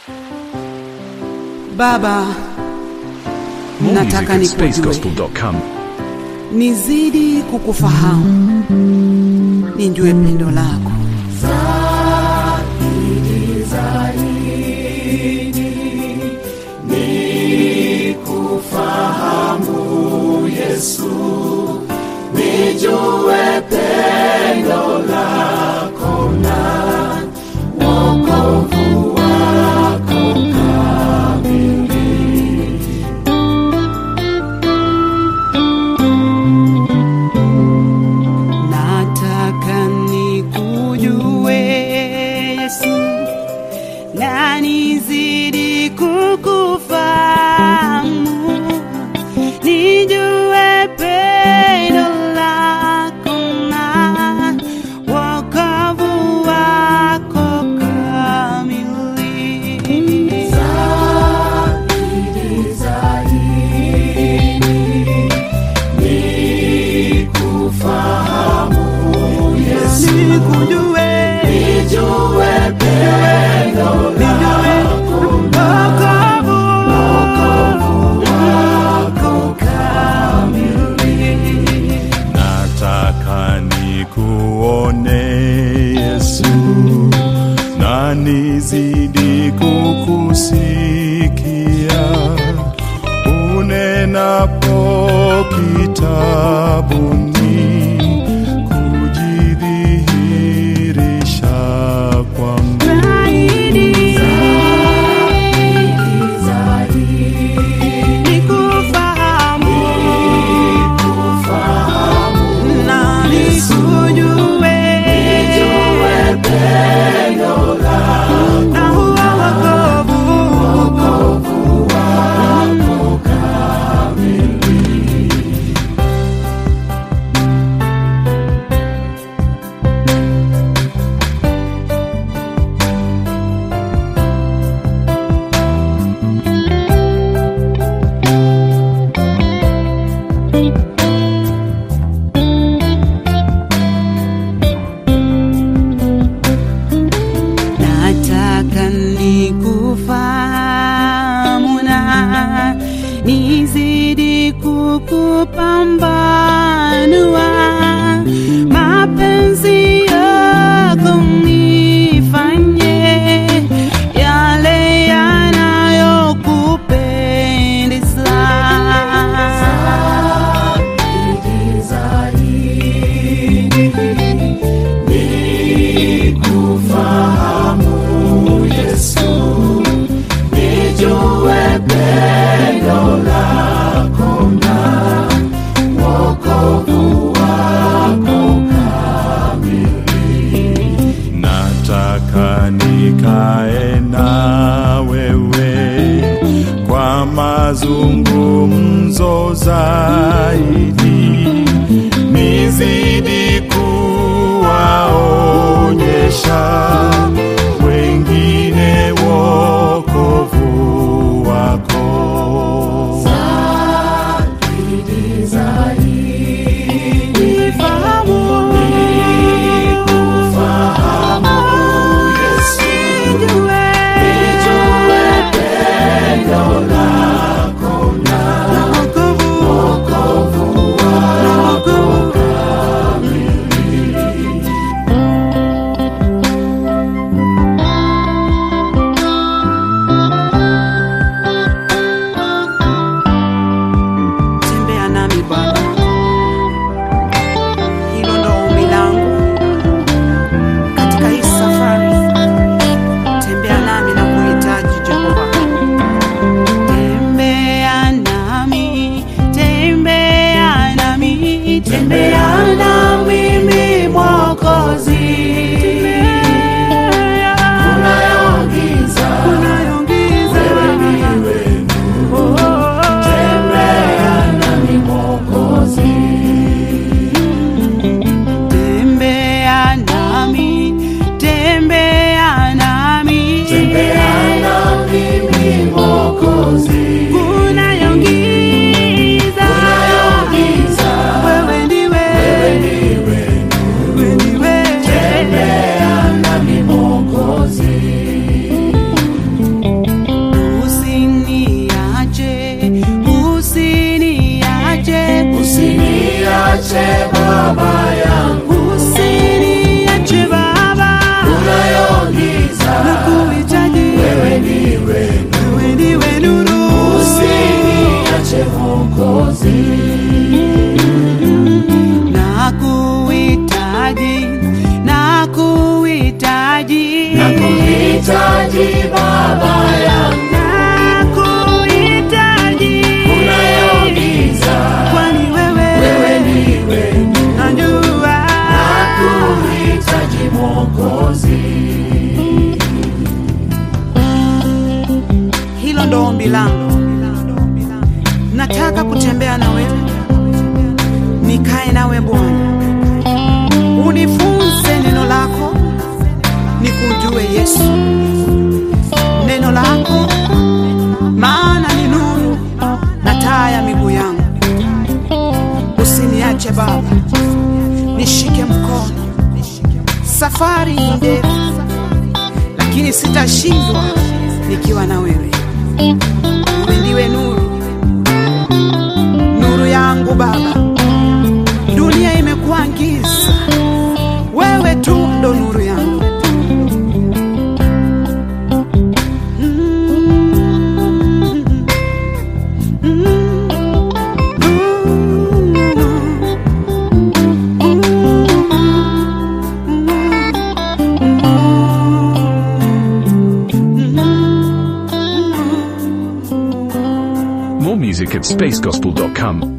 Baba, More nataka music at nikujue, spacegospel.com. nizidi kukufahamu, nijue pendo lako Nataka nikujue Yesu, na nizidi kukufahamu, nijue pendo lako na wokovu wako kamili. Nikujue, nijue pendo lako, wokovu wako kamili. Nataka nikuone Yesu na nizidi kukusikia unenapo kitabuni kujidhihirisha kwangu. Nataka nikufahamu na nizidi kukupambanua mapenzi yako nifanye yale yanayokupendeza. Nataka nikae na wewe kwa mazungumzo zaidi, nizidi kuwaonyesha wengine wokovu wako. Wokovu Nakuhitaji Baba yangu, nakuhitaji unayoniza kwani wewe wewe ndiwe najua nakuhitaji Mwokozi. hilo ndo ombi langu nataka kutembea na wewe nikae nawe bwana unifunze neno lako nikujue yesu neno lako maana ni nuru na taa ya miguu yangu usiniache baba nishike mkono safari ni ndefu lakini sitashindwa nikiwa na wewe wewe ndiwe nuru nuru yangu baba dunia imekuwa giza wewe tu ndo nuru yangu More music at spacegospel.com.